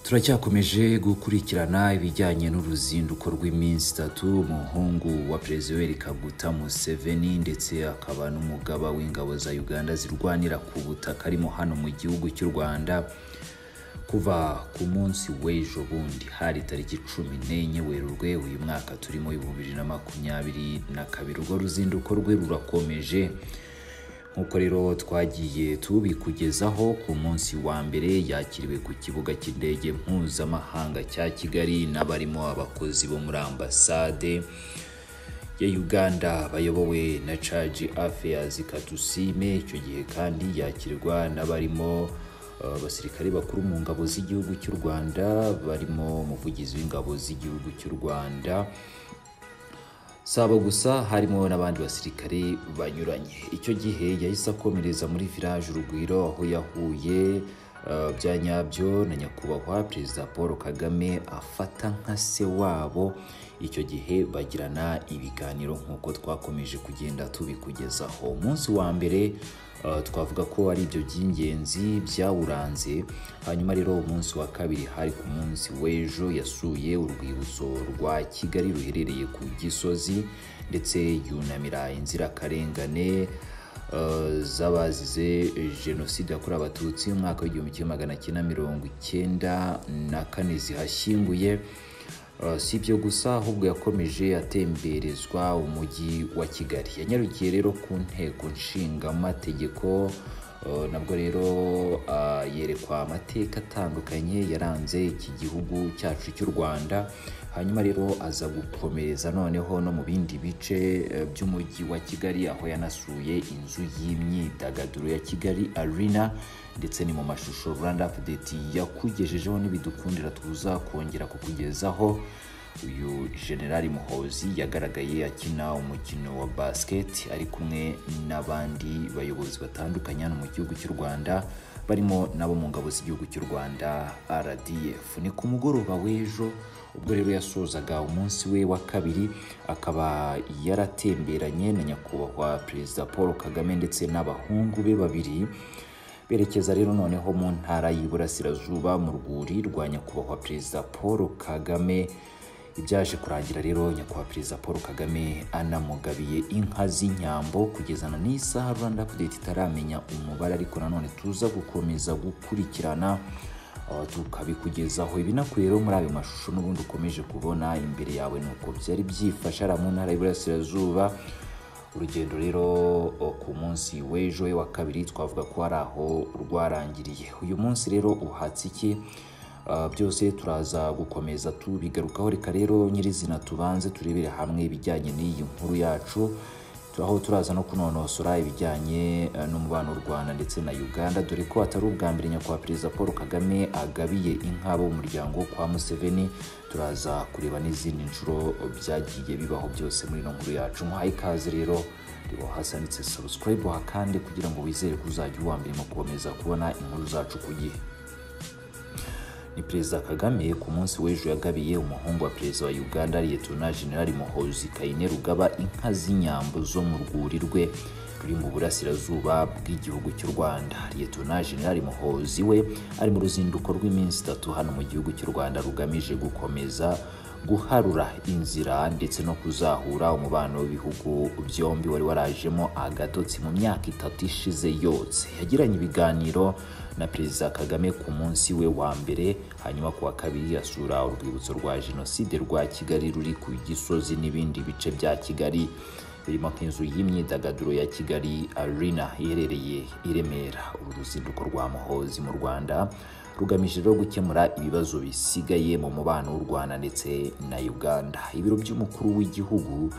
turacyakomeje gukurikirana ibijyanye n'uruzinduko rw'iminsi itatu umuhungu wa perezida Yoweri Kaguta Museveni ndetse akaba n'umugaba w'ingabo za Uganda zirwanira ku butaka arimo hano mu gihugu cy'u Rwanda kuva ku munsi w'ejo bundi hari tariki cumi n'enye werurwe uyu mwaka turimo bibiri na makumyabiri na kabiri urwo ruzinduko rwe rurakomeje nk'uko rero twagiye tubikugezaho ku munsi wa mbere yakiriwe ku kibuga cy'indege mpuzamahanga cya kigali n'abarimo abakozi bo muri ambasade ya uganda bayobowe na caji afeyazi katusime icyo gihe kandi yakirwa n'abarimo abasirikare bakuru mu ngabo z'igihugu cy'u rwanda barimo umuvugizi w'ingabo z'igihugu cy'u rwanda saba gusa harimo n'abandi basirikare banyuranye icyo gihe yahise akomereza muri village urugwiro aho yahuye bya nyabyo na nyakubahwa perezida paul kagame afata nka se wabo icyo gihe bagirana ibiganiro nk'uko twakomeje kugenda tubikugezaho umunsi wa mbere twavuga ko ari ibyo by'ingenzi byawuranze hanyuma rero umunsi wa kabiri hari ku munsi w'ejo yasuye urwibutso rwa kigali ruherereye ku gisozi ndetse yunamira inzirakarengane z'abazize jenoside yakorewe abatutsi mu mwaka w'igihumbi kimwe magana cyenda mirongo icyenda na kane zihashyinguye si ibyo gusa ahubwo yakomeje atemberezwa umujyi wa kigali yanyarukiye rero ku nteko nshingamategeko nabwo rero yerekwa amateka atandukanye yaranze iki gihugu cyacu cy'u rwanda hanyuma rero aza gukomereza noneho no mu bindi bice by'umujyi wa kigali aho yanasuye inzu y'imyidagaduro ya kigali arena ndetse ni mu mashusho rwanda apudeti yakugejejeho n'ibidukundira tuza kongera kukugezaho uyu generali muhozi yagaragaye akina umukino wa basiketi ari kumwe n'abandi bayobozi batandukanye hano mu gihugu cy'u rwanda barimo n'abo mu ngabo z'igihugu cy'u rwanda rdf ni ku mugoroba w'ejo ubwo rero yasozaga umunsi we wa kabiri akaba yaratemberanye na nyakubahwa perezida paul kagame ndetse n'abahungu be babiri berekeza rero noneho mu ntara y'iburasirazuba mu rwuri rwa nyakubahwa perezida paul kagame ibyaje kurangira rero nyakubahwa perezida paul kagame anamugabiye inka z'inyambo kugezana n'isaha rwanda apudeti itaramenya umubare ariko nanone tuza gukomeza gukurikirana tukabikugezaho ibinakuye rero muri ayo mashusho n'ubundi ukomeje kubona imbere yawe ni uko byari byifashe ari mu ntara y'iburasirazuba urugendo rero ku munsi w'ejo wa kabiri twavuga ko hari aho rwarangiriye uyu munsi rero uhatse iki byose turaza gukomeza tubigarukaho reka rero nyirizina tubanze turebere hamwe ibijyanye n'iyi nkuru yacu aho turaza no kunonosora ibijyanye n'umubano w'u rwanda ndetse na uganda dore ko atari ubwa mbere nyakubahwa perezida paul kagame agabiye inka bo mu muryango kwa museveni turaza kureba n'izindi nshuro byagiye bibaho byose muri ino nkuru yacu muhaye ikaze rero reba hasi handitse sabusikarayibu hakande kugira ngo wizere ko uzajya uwa mbere mu gukomeza kubona inkuru zacu ku gihe ni perezida kagame ku munsi w'ejo yagabiye umuhungu wa perezida wa uganda liyetona generali muhozi kayine rugaba inka z'inyambo zo mu rwuri rwe ruri mu burasirazuba bw'igihugu cy'u rwanda liyetona generali muhozi we ari mu ruzinduko rw'iminsi itatu hano mu gihugu cy'u rwanda rugamije gukomeza guharura inzira ndetse no kuzahura umubano w'ibihugu byombi wari warajemo agatotsi mu myaka itatu ishize yose yagiranye ibiganiro na perezida kagame ku munsi we wa mbere hanyuma ku wa kabiri asura urwibutso rwa jenoside rwa kigali ruri ku gisozi n'ibindi bice bya kigali birimo nk'inzu y'imyidagaduro ya kigali arena iherereye i remera uru ruzinduko rwa muhozi mu rwanda rugamije rero gukemura ibibazo bisigaye mu mubano w'u rwanda ndetse na uganda ibiro by'umukuru w'igihugu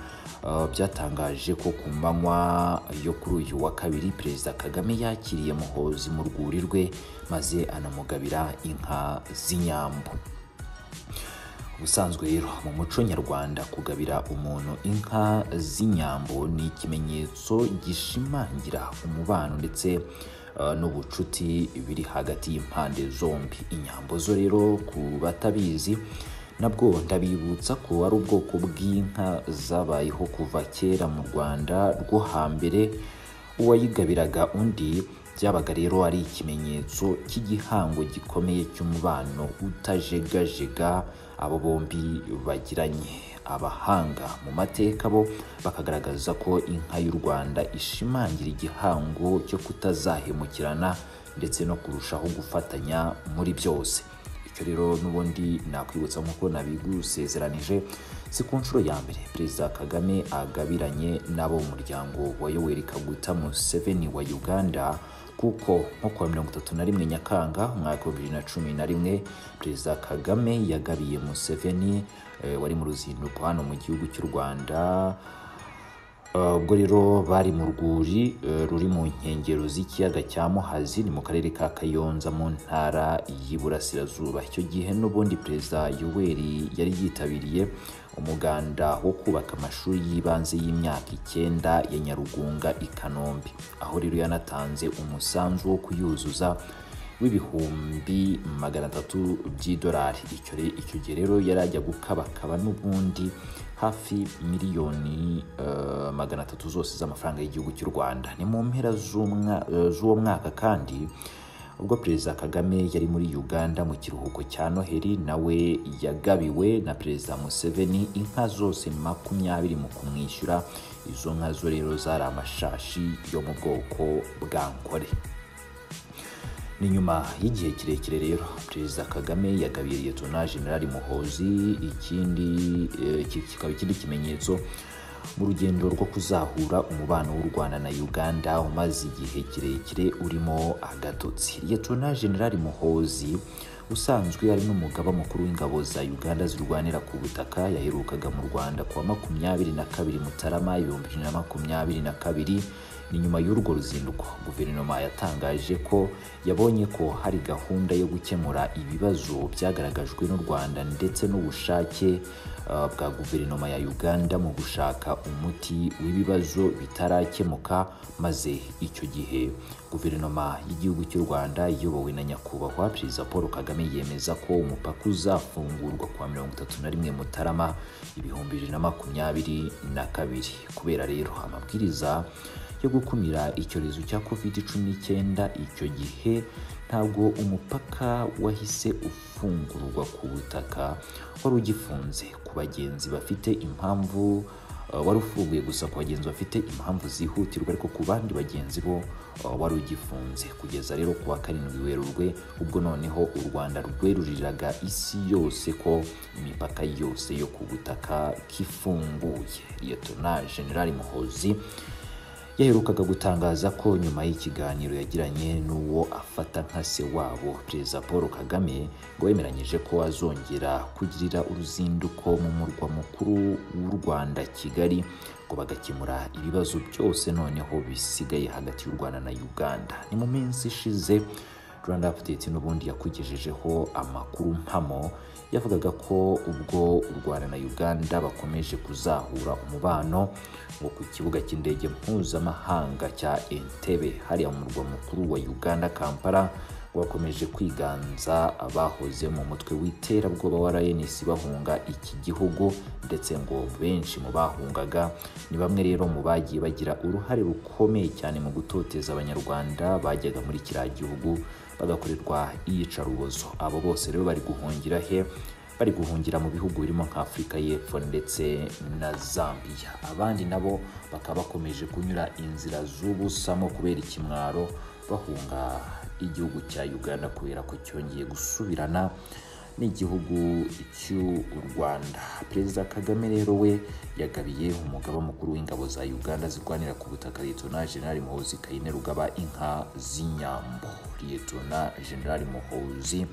byatangaje ko ku manywa yo kuri uyu wa kabiri perezida kagame yakiriye muhozi mu rwuri rwe maze anamugabira inka z'inyambo ubusanzwe rero mu muco nyarwanda kugabira umuntu inka z'inyambo ni ikimenyetso gishimangira umubano ndetse n'ubucuti biri hagati y'impande zombi inyambo zo rero ku batabizi nabwo ndabibutsa ko ari ubwoko bw'inka zabayeho kuva kera mu rwanda rwo hambere uwayigabiraga undi byabaga rero ari ikimenyetso cy'igihango gikomeye cy'umubano utajegajega abo bombi bagiranye abahanga mu mateka bo bakagaragaza ko inka y'u rwanda ishimangira igihango cyo kutazahemukirana ndetse no kurushaho gufatanya muri byose icyo rero n'ubundi nakwibutsa nk'uko nabigusezeranije si ku nshuro ya mbere perezida kagame agabiranye n'abo mu muryango wa yoweri kaguta museveni wa uganda kuko nko kuwa mirongo itatu na rimwe nyakanga umwaka wa bibiri na cumi na rimwe perezida kagame yagabiye museveni eh, wari mu ruzinduko hano mu gihugu cy'u rwanda ubwo rero bari mu rwuri eh, ruri mu nkengero z'ikiyaga cya muhazi ni mu karere ka kayonza mu ntara y'iburasirazuba icyo gihe n'ubundi perezida yoweri yari yitabiriye umuganda wo kubaka amashuri y'ibanze y'imyaka icyenda ya nyarugunga i kanombe aho rero yanatanze umusanzu wo kuyuzuza w'ibihumbi magana atatu by'idolari icyo re- icyo gihe rero yari ajya gukabakaba n'ubundi hafi miliyoni eh, magana atatu zose z'amafaranga y'igihugu cy'u rwanda ni mu mpera z'umwa- eh, z'uwo mwaka kandi ubwo perezida kagame yari muri uganda mu kiruhuko cya noheli nawe yagabiwe na perezida museveni inka zose makumyabiri mu kumwishyura izo nka zo rero zari amashashi yo mu bwoko bwa nkore ni nyuma y'igihe kirekire rero perezida kagame yagabiye liyetona generali muhozi ikindi eh, iki kikaba ikindi kimenyetso mu rugendo rwo kuzahura umubano w'u rwanda na uganda umaze igihe kirekire urimo agatotsi liyetona generali muhozi usanzwe ari n'umugaba mukuru w'ingabo za uganda zirwanira ku butaka yaherukaga mu rwanda kuwa makumyabiri na kabiri mutarama ibihumbi bibiri na makumyabiri na kabiri ni nyuma y'urwo ruzinduko guverinoma yatangaje ko yabonye ko hari gahunda yo gukemura ibibazo byagaragajwe n'u rwanda ndetse n'ubushake eh, bwa guverinoma ya uganda mu gushaka umuti w'ibibazo bitarakemuka maze icyo gihe guverinoma y'igihugu cy'u rwanda iyobowe na nyakubahwa perezida paul kagame yemeza ko umupaka uzafungurwa kuwa mirongo itatu na rimwe mutarama ibihumbi bibiri na makumyabiri na kabiri kubera rero amabwiriza yo gukumira icyorezo cya covid cumi n'icyenda icyo gihe ntabwo umupaka wahise ufungurwa ku butaka wari ugifunze ku bagenzi bafite impamvu eh, wari ufunguye gusa ku bagenzi bafite impamvu zihutirwa ariko ku bandi bagenzi bo eh, wari ugifunze kugeza rero ku wa karindwi werurwe ubwo noneho u rwanda rweruriraga isi yose ko imipaka yose yo ku butaka kifunguye liyetona generali muhozi yaherukaga gutangaza ko nyuma y'ikiganiro yagiranye n'uwo afata nka se wabo perezida paul kagame ngo yemeranyije ko azongera kugirira uruzinduko mu murwa mukuru w'u rwanda kigali ngo bagakemura ibibazo byose noneho bisigaye hagati y'u rwanda na uganda ni mu minsi ishize rwanda update n'ubundi yakugejejeho amakuru mpamo yavugaga ko ubwo u rwanda na uganda bakomeje kuzahura umubano ngo ku kibuga cy'indege mpuzamahanga cya entebe hariya mu murwa mukuru wa uganda kampala ngo bakomeje kwiganza abahoze mu mutwe w'iterabwoba wa rns bahunga iki gihugu ndetse ngo benshi mu bahungaga ni bamwe rero mu bagiye bagira uruhare rukomeye cyane mu gutoteza abanyarwanda bajyaga muri kiriya gihugu bagakorerwa iyicarubozo abo bose rero bari guhungira he bari guhungira mu bihugu birimo nka Afurika y'Epfo ndetse na Zambia abandi nabo bakaba bakomeje kunyura inzira z'ubusamo kubera ikimwaro bahunga igihugu cya Uganda kubera ko cyongeye gusubirana n'igihugu cy'u Rwanda perezida Kagame rero we yagabiye umugaba mukuru w'ingabo za Uganda zirwanira ku butaka Liyetona Generali Muhozi Kainerugaba inka z'inyambo Liyetona Generali Muhozi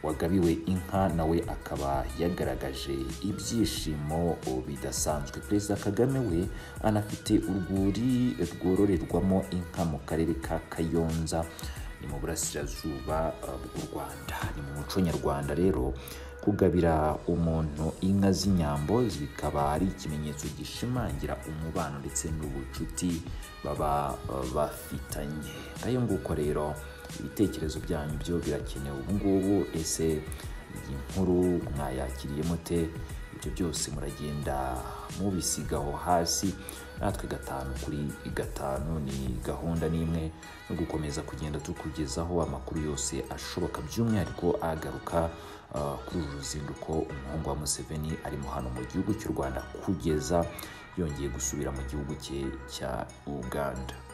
wagabiwe inka nawe akaba yagaragaje ibyishimo bidasanzwe perezida kagame we anafite urwuri rwororerwamo inka mu karere ka kayonza ni mu burasirazuba eh, bw'u rwanda ni mu muco nyarwanda rero kugabira umuntu inka z'inyambo bikaba ari ikimenyetso gishimangira umubano ndetse n'ubucuti baba eh, bafitanye ngayo nguko rero ibitekerezo byanyu byo birakenewe ubu ngubu ese iyi nkuru mwayakiriyemo te ibyo byose muragenda mubisigaho hasi natwe gatanu kuri gatanu ni gahunda n'imwe no gukomeza kugenda tukugezaho amakuru yose ashoboka by'umwihariko agaruka ah, kuri uru ruzinduko umuhungu wa Museveni arimo hano mu gihugu cy'u Rwanda kugeza yongeye gusubira mu gihugu cye cya Uganda